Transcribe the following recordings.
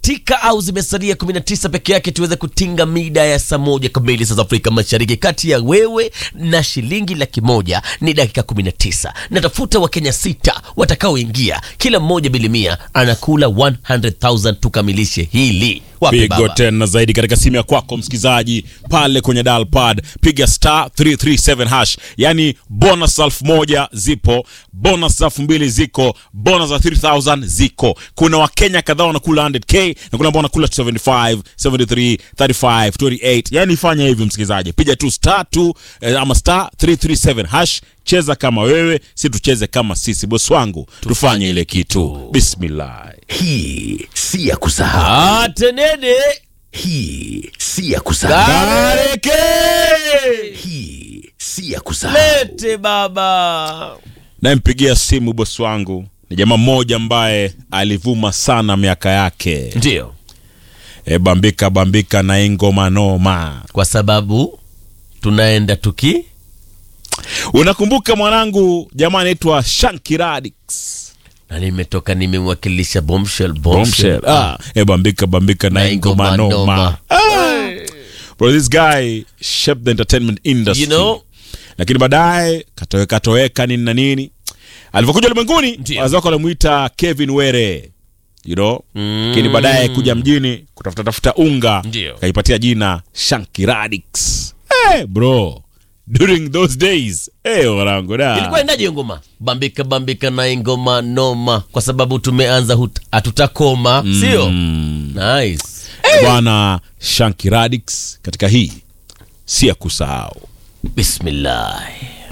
zimekatika au zimesalia 19 peke yake tuweze kutinga mida ya saa moja kamili saa za Afrika Mashariki. Kati ya wewe na shilingi laki moja ni dakika 19. Natafuta Wakenya sita watakaoingia, kila mmoja bilimia anakula 100,000 tukamilishe hili. Wapi pigo baba? tena zaidi katika simu ya kwako msikilizaji pale kwenye dial pad piga star 337 hash yani bonus elfu moja zipo bonus elfu mbili ziko bonus za 3000 ziko kuna wakenya kadhaa wanakula 100k na kuna ambao wanakula 75 73 35 28 yani fanya hivi msikilizaji piga tu star 2 eh, ama star 337 hash cheza kama wewe si tucheze kama sisi bosi wangu tufanye ile kitu bismillah Hii si ya kusahau. Atenene Hii si ya kusahau. Kareke Hii si ya kusahau. lete baba. nayempigia simu bosi wangu ni jamaa mmoja ambaye alivuma sana miaka yake Ndio, e, bambika bambika na ingoma noma kwa sababu tunaenda tuki unakumbuka mwanangu jamaa anaitwa Shanky Radix na nimetoka nimemwakilisha bombshell bombshell. Bombshell. Ah, e, bambika bambika na Na ingoma ingoma noma noma. Ah. Bro, this guy shaped the entertainment industry You know? lakini baadaye katoweka toweka nini na nini alivyokuja ulimwenguni Ndio. wazazi wake walimuita Kevin Were you know Mm. lakini baadaye kuja mjini kutafuta tafuta unga Ndio. kaipatia jina Shanky Radix hey, bro during those days hey, wanangu da ilikuwa endaje hiyo ngoma bambika bambika na ingoma noma kwa sababu tumeanza hut- hatutakoma sio nice bwana Shanky Radix katika hii si ya kusahau bismillah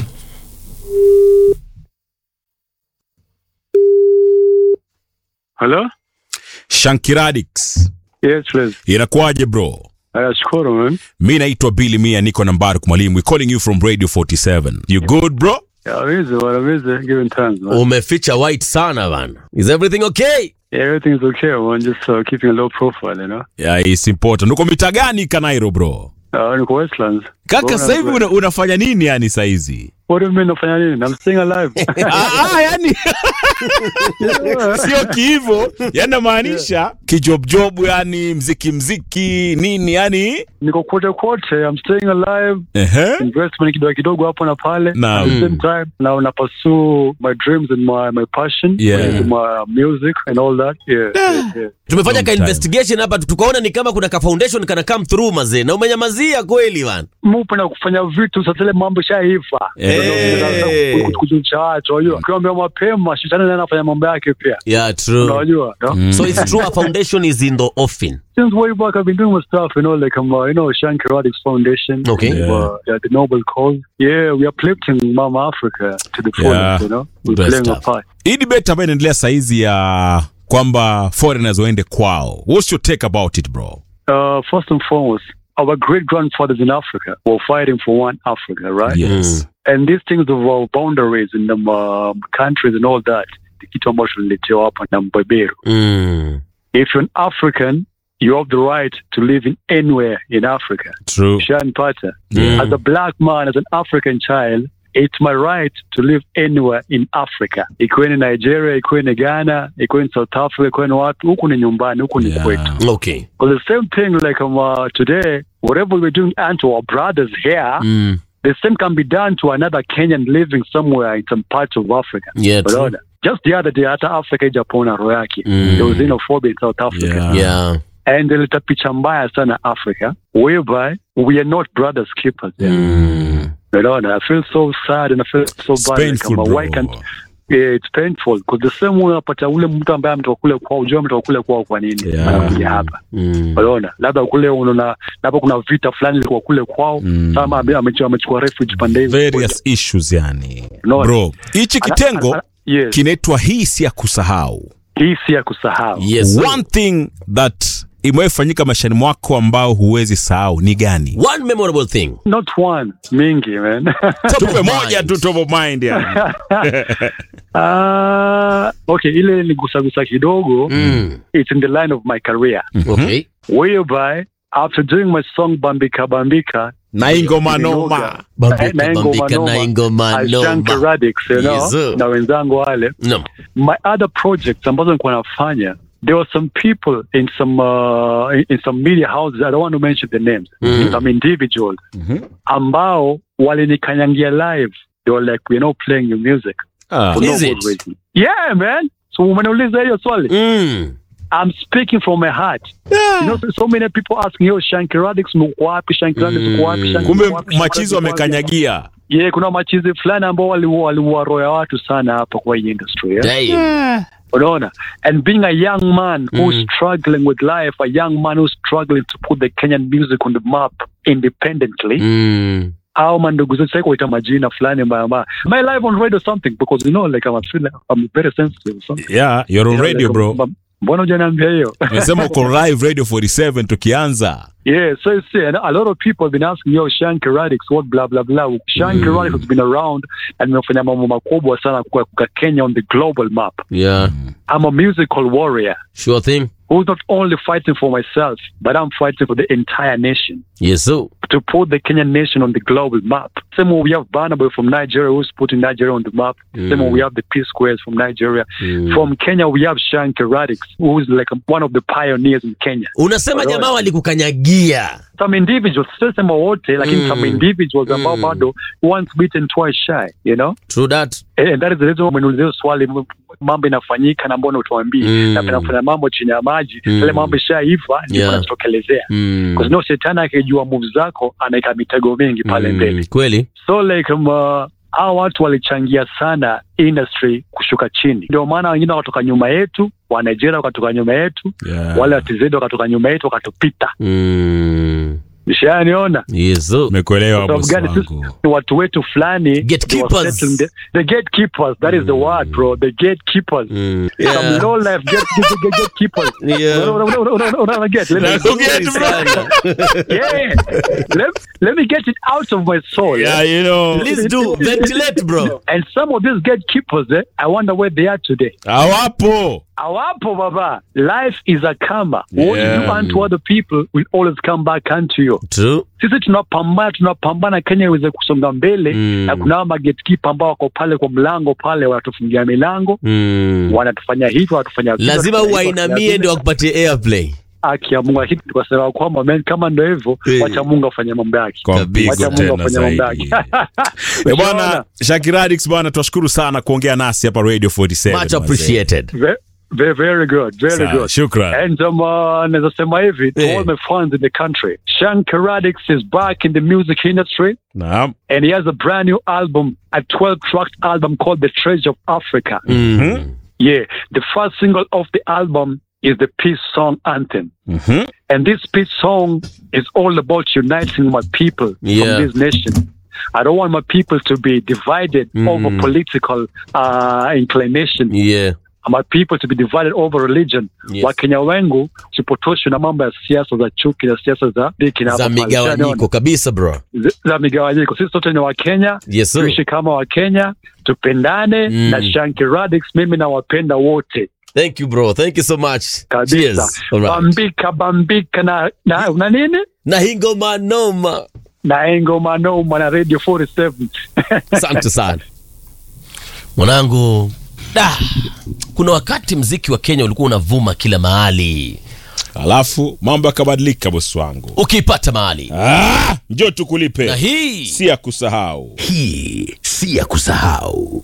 Hello? Shanky Radix Yes, please. inakuwaje bro Nashukuru man. mi naitwa Billy Mia niko nambari kumwalimu we calling you from radio 47 you good bro Yeah, busy, what busy, given times, man. umeficha white sana bana is everything okay Yeah, everything's okay, man. Just uh, keeping a low profile, you know. yeah, it's important uko mita gani kanairo bro Uh, niko Westlands. kaka Bora sasa hivi niko- una, unafanya nini yani saizi What do you mean nafanya nini? I'm staying alive. ah, ah, yani sio kihivo yani namaanisha kijobjob yani mziki mziki nini yani niko kote kote. I'm staying alive. Ehe. Investment kidogo kidogo hapo na pale. Naam. At the same time, now na pursue my dreams and my my passion. Yeah. which is my music and all that. Yeah, yeah, yeah. tumefanya Long ka time. investigation hapa tukaona ni kama kuna ka foundation kana come through mazee na umenyamazia kweli bana Mupenda kufanya vitu sasa ile mambo shaiva. Eh. Kujulisha watu, unajua. Ukiambia mapema, shetani naye anafanya mambo yake pia. yeah true Unajua, no? so it's true a foundation is in the offing since way back, I've been doing my stuff, you know, like I'm, uh, you know, Shanky Radix Foundation. Okay. Uh, Yeah. yeah, the Noble Cause. Yeah, we are uplifting Mama Africa to the fullest, Yeah. you know. We're Great playing a stuff. part. hii debate ambayo inaendelea saizi ya kwamba foreigners waende kwao what's your take about it bro Uh, first and foremost, our great grandfathers in Africa were fighting for one Africa, right? yes And these things of our boundaries and um, um, countries and all that, the kitu ambacho tuliletewa hapa na mbeberu. mm. If you're an African, you have the right to live in anywhere in Africa. true Shan Pata. Yeah. As a black man, as an African child, it's my right to live anywhere in Africa. Ikuwe ni Nigeria, ikuwe ni Ghana, ikuwe ni South Africa, ikuwe ni wapi, huku ni nyumbani, huku ni Yeah. kwetu. okay Because the same thing like um, uh, today, whatever we're doing unto our brothers here, mm. the same can be done to another Kenyan living somewhere in some parts of Africa. yeah true. Unaona? Just the other day, hata Africa ijapona roho yake. Mm. There was xenophobia in South Africa. Yeah. yeah And ileta picha mbaya sana Africa, whereby we are not brothers keepers. there. mm. Unaona, I feel so sad and I feel so It's bad. painful, Kama, bro. why can't yeah, it's painful because the same way unapata ule mtu ambaye ametoka kule kwao, ujua ametoka kule kwao kwa nini Yeah. anakuja hapa. Mm. Unaona, labda kule unaona, labda kuna vita fulani ilikuwa kule kwao, Mm. sama ame- amechukua amechukua refuge pande hizo. various issues yani No. bro hichi Ana- kitengo ana- yes, kinaitwa hii si ya kusahau hii si ya kusahau. yes sir. one thing that imewefanyika maishani mwako ambao huwezi sahau ni gani one memorable thing Not one, mingi man. Top tupe of moja mind. tu top of mind yani. Ah, okay, ile ni gusagusa kidogo. mm. It's in the line of my career. okay whereby after doing my song Bambika Bambika, na ingoma noma Ninoga, Bambika, na ingoma bambika, noma, na ingoma I shank noma. Radix, you know, Yes, sir. na wenzangu wale. no My other projects ambazo nilikuwa nafanya there were some people in some uh, in- in some media houses. I don't want to mention the names. Some individuals ambao walinikanyangia live. They were like, we're not playing your music Ah. for no Is good it? reason. Yeah, man. So umeniuliza hiyo swali. Mm. I'm speaking from my heart. You know, so, so many people asking, yo, Shanky Radix uko wapi? Shanky Radix uko wapi? Shanky kumbe uko wapi? Shanky machizi Radix uko wapi? wamekanyagia Yeah, kuna machizi fulani ambao waliua waliua roho ya watu sana hapa kwa hii industry. Yeah? Damn. Unaona? And being a young man who's struggling with life, a young man who's struggling to put the Kenyan music on the map independently, Mm. au mandugu zetu sasa kuita majina fulani mbaya mbaya. Am I live on radio or something? Because you know, like I'm a feel I'm very sensitive. or something. yeah you're on You know, radio like, bro m- Mbona hujaniambia hiyo? umesema uko live radio 47 tukianza Yeah, so you see, and a lot of people have been asking, yo, Shanky Radix, what blah blah blah. Shanky Radix has been around and imefanya mambo makubwa sana kwa kwa Kenya on the global map. Yeah. I'm a musical warrior Sure thing. who's not only fighting for myself, but I'm fighting for the entire nation Yes, so. to put the Kenyan nation on the global map. Same way we have Barnaboy from Nigeria who's putting Nigeria on the map. Same way we have the P Squares from Nigeria. From Kenya, we have Shanky Radix, who's like one of the pioneers in Kenya. Unasema Alright. jamaa walikukanyagia. some individuals sisema wote lakini some individuals ambao Mm. bado once beaten twice shy you know True that. and that is the reason umeniulizia hiyo swali m- mambo inafanyika na mbona utuambii Mm. na pinafanya mambo chini ya maji Mm. ile mambo ishaiva ndio Yeah. yanatokelezea Mm. because no shetani akijua moves zako anaika mitego mingi pale Mm. mbele Kweli. so like um, uh, hao watu walichangia sana industry kushuka chini ndio maana wengine wakatoka nyuma yetu wa Nigeria wakatoka nyuma yetu Yeah. wale wa TZ wakatoka nyuma yetu wakatupita Mm. nishaniona Yes, so. umekuelewa Kwa sababu bosi gani sisi wangu ni watu wetu fulani Gatekeepers. they were settling the, the gatekeepers that is the word bro the gatekeepers Mm. some Yeah. low life gate, gate, gate, gatekeepers Yeah. Una- una- una- una- una- una get? Let me- Nakuget, bro. Sana. yeah let, let me get it out of my soul yeah you know Please do. Ventilate, bro. and some of these gatekeepers eh, I wonder where they are today hawapo awapo baba life is a karma what Yeah. you unto other people will always come back unto you True. sisi tunapambana tunapambana Kenya iweze kusonga mbele Mm. na kuna magatekeeper ambao wako pale kwa mlango pale wanatufungia milango Mm. wanatufanya hivyo wanatufanya vile, Lazima wanatufanya hivyo, uwainamie wanatufanya ndio wakupatie airplay. haki ya Mungu lakini tukasema kwamba man kama ndio hivyo Eh. wacha Mungu afanye mambo yake Kwa mpigo wacha Mungu tena afanye mambo zaidi. yake Eh, bwana Shakiradix bwana twashukuru sana kuongea nasi hapa Radio 47 Much mazee. appreciated. Ve- ve- very good very Sawa, good shukran. And um, uh, naweza sema hivi to Eh. all my fans in the country Shankar Radix is back in the music industry Naam. and he has a brand new album a 12 track album called The Treasure of Africa Mm. Yeah, the first single of the album is the peace song anthem. Mhm. And this peace song is all about uniting my people Yeah. from this nation. I don't want my people to be divided over political uh, inclination. Yeah. My people to be divided over religion. Yes. Wakenya wengu tupotoshwe na mambo ya siasa za chuki na siasa za diki na Za hapa pale. migawanyiko kabisa bro. Z- za migawanyiko. Sisi sote ni Wakenya, Yes, sir. tuishi kama Wakenya, tupendane Mm. na Shanky Radix. Mimi nawapenda wote Thank you bro. Thank you so much. kabisa Cheers. All right. bambika bambika na, na, na nini Na hingo manoma. na engo manoma na radio 47 Asante sana. Mwanangu, da. Kuna wakati mziki wa Kenya ulikuwa unavuma kila mahali. alafu mambo yakabadilika bosi wangu Ukiipata mahali. ah, njoo tukulipe Na hii si ya kusahau Hii si ya kusahau.